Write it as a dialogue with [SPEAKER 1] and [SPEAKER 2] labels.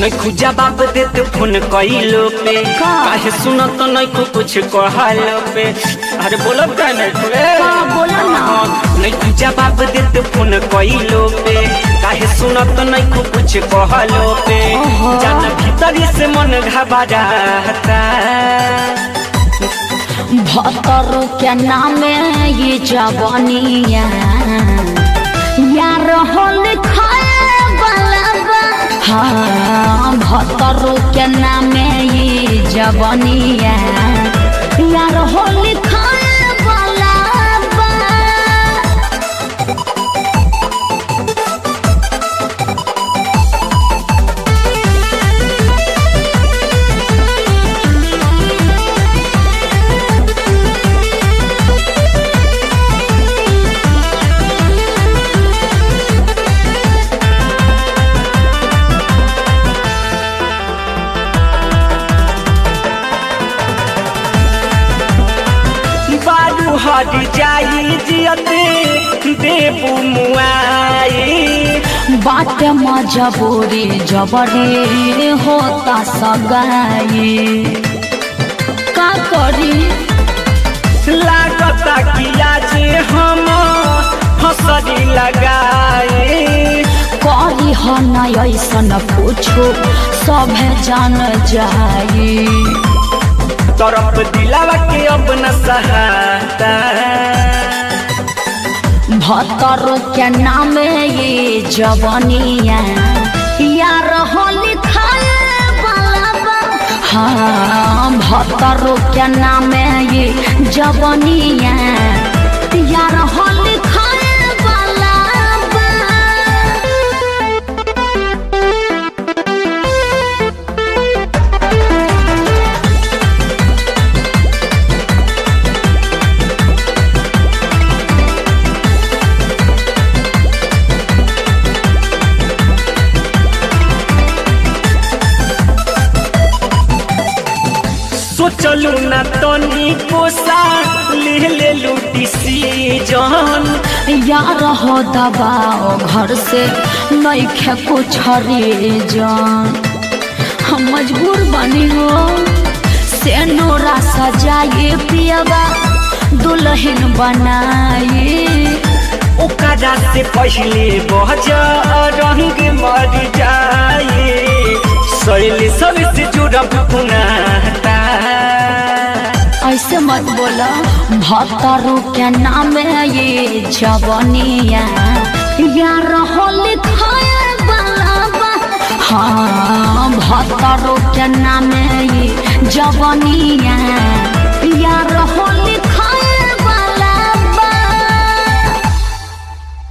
[SPEAKER 1] नैखु जवाब देत फोन कइलो पे
[SPEAKER 2] का?
[SPEAKER 1] काहे सुनत नैखु कुछ कहलो पे अरे बोलब का नैखु ए
[SPEAKER 2] का बोला ना?
[SPEAKER 1] नैखु जवाब देत फोन कइलो पे काहे सुनत नैखु कुछ कहलो पे
[SPEAKER 2] ओहो।
[SPEAKER 1] जान भीतरी से मन घबराता
[SPEAKER 2] भतरो के नामे ये जवानिया यार होल खाए वाला बा हाँ भतरो के नामे ये जवानिया यार होल खाए वाला बा
[SPEAKER 1] बारू हट जाई जियते देबू मुआई
[SPEAKER 2] बात मजबूरी जबरी होता सगाई का करी
[SPEAKER 1] लागता कि आज हम हसरी लगाए
[SPEAKER 2] करी हो न ऐसन पूछो सभे जान जाई
[SPEAKER 1] तरफ दिलावा के अब न सहाता
[SPEAKER 2] भतरो के नाम ये जवनिया यार होली खाए वाला बा हाँ भतरो के नाम ये जवनिया यार होली खाए वाला बा
[SPEAKER 1] सोचलू न तनी कोसा ले ले लू डिसीजन
[SPEAKER 2] यार हो दबाओ घर से नईखे कुछ जान हम मजबूर बनी हो से नोरा सजाए पियबा दुल्हन बनाए
[SPEAKER 1] ओकरा से पहले बहज रंग मर जाए शैली सब से जुड़ब पुनाता
[SPEAKER 2] ऐसे मत बोला भतरू के नाम ये जवनिया यार होली खाए वाला बा हाँ भतरू के नाम ये जवनिया